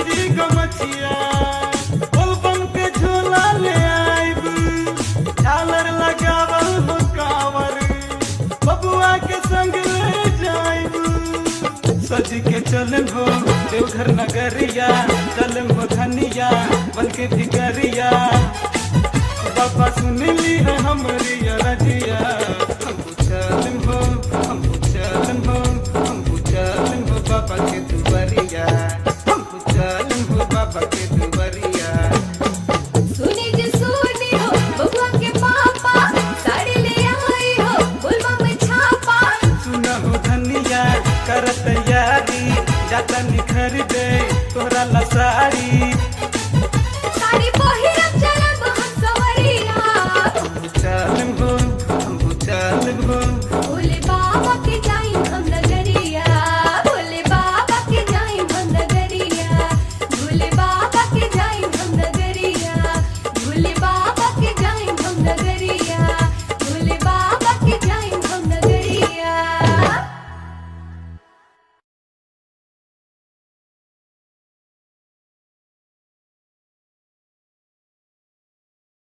जी गमछिया बोलबम के झोला ले आइब झालर लगावल हो कांवर बबुआ के संग ले जाइब सज के चलन हो देवघर नगरिया चलन हो धनिया बन के भिकरिया बाबा सुन ली है हमारी रजिया हमको चलन हो हमको चलन हो हमको चलन हो बाबा के दुबरिया हमको चलन हो बाबा के दुबरिया सुनी जी सुनी हो बबुआ के पापा साड़ी ले आई हो बुलवा में छापा सुना हो धनिया कर तैयारी जाता निखर दे तोहरा ला साड़ी